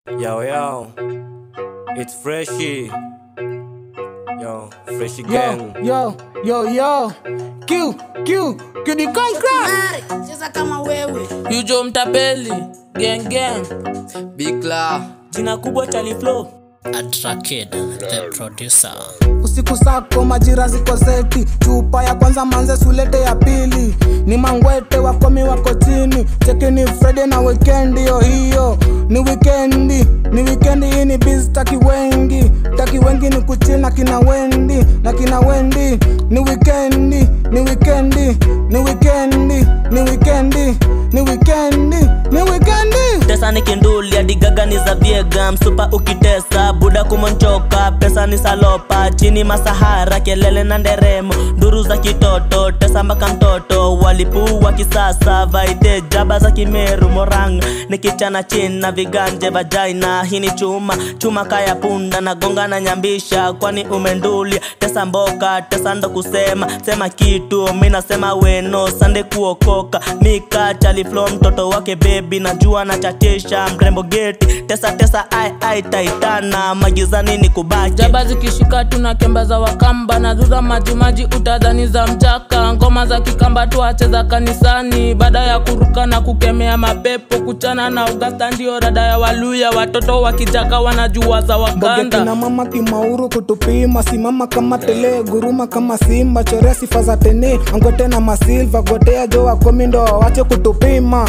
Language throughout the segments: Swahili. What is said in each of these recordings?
Yo, yo, it's Freshy. Yo, Freshy Gang. Yo, yo, yo, yo. Q, Q, Q the conqueror. Mari, cheza kama wewe Yujo mtapeli gang gang Bikla jina kubwa Charlie Flow Atrakid, the producer. Usiku sako majira ziko seti, chupa ya kwanza manze sulete ya pili, ni mangwete wakomi wako chini, cheki ni Friday na weekend hiyo hiyo, ni wikendi, ni wikendi hii ni busy taki wengi, taki wengi ni kuchill na kina Wendi, na kina Wendi, ni wikendi, ni wikendi, ni wikendi, ni wikendi, ni wikendi, ni wikendi. tesa ni kinduli hadi gaga ni za viega msupa ukitesa buda kumonchoka pesa ni salopa chini masahara kelele na nderemo nduru za kitoto tesa mpaka mtoto walipuu wa kisasa vaide jaba za kimeru moranga ni kichana chini na viganje vajaina hii ni chuma chuma kaya punda na gonga na nyambisha kwani umendulia tesa mboka tesa ndo kusema sema kitu mi nasema weno sande kuokoka mika chaliflo mtoto wake bebi najua na chatisha mrembo geti tesa tesa ai ai taitana magizani ni kubaki jaba zikishika tuna kemba za wakamba na zuza majimaji utadhani za mchaka ngoma za kikamba tuacheza kanisani baada ya kuruka na kukemea mapepo kuchana na ugasta ndio rada ya waluya watoto wakijaka wanajua za Boge wakanda kina mama kimauru kutupima simama kama tele guruma kama simba chorea sifa za teni angwete na masilva gotea jo wakomi ndo wawache kutupima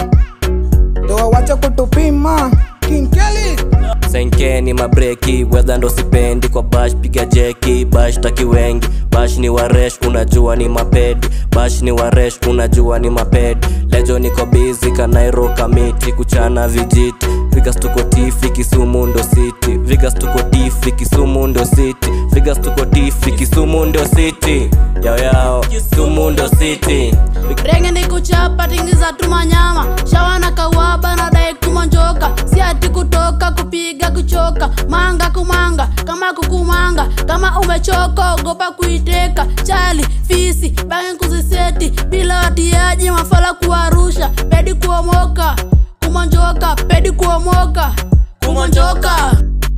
ndo wawache kutupima kinkeli Senke ni mabreki, wedha ndo sipendi kwa bash, piga jeki, bash taki wengi, bash ni waresh, unajua ni mapedi, bash ni waresh, unajua ni mapedi, lejo niko busy kanairo kamiti, kuchana vijiti, Vigas tuko tifi, Kisumu ndo city, Vigas tuko tifi, Kisumu ndo city, Vigas tuko tifi, Kisumu ndo city, yao yao, Kisumu ndo city, renge ni kuchapa tingiza tumanyama shawa na kawaba na dai kumonjoka si ati kutoka kupiga kuchoka manga kumanga kama kukumanga kama umechoka ogopa kuiteka chali fisi bangi kuziseti bila watiaji mafala kuwarusha pedi kuomoka kumonjoka pedi kuomoka kumonjoka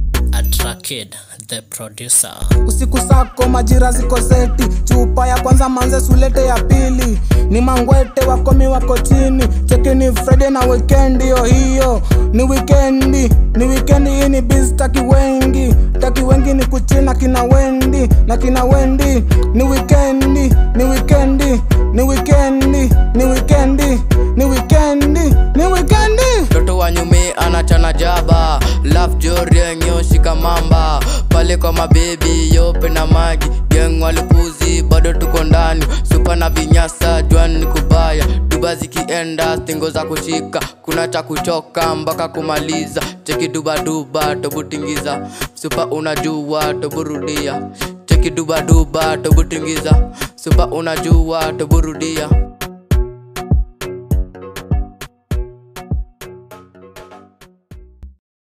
Atrakid, the producer. usiku sako majira ziko seti chupa ya kwanza manze sulete ya pili ni mangwete wakomi wako chini cheki ni Friday na weekend hiyo hiyo ni wikendi ni wikendi hii ni busy taki wengi taki wengi ni kuchill na kina Wendi na kina Wendi ni wikendi ni wikendi ni wikendi ni wikendi ni wikendi ni wikendi mtoto wa nyume anachana jaba laf jorienyo shika mamba pale kwa mabebi yope na magi geng walipuzi bado tuko ndani supa na vinyasa jwani ni kubaya duba zikienda stingo za kushika kuna cha kuchoka mpaka kumaliza cheki dubaduba tobutingiza supa unajua toburudia cheki dubaduba tobutingiza supa unajua toburudia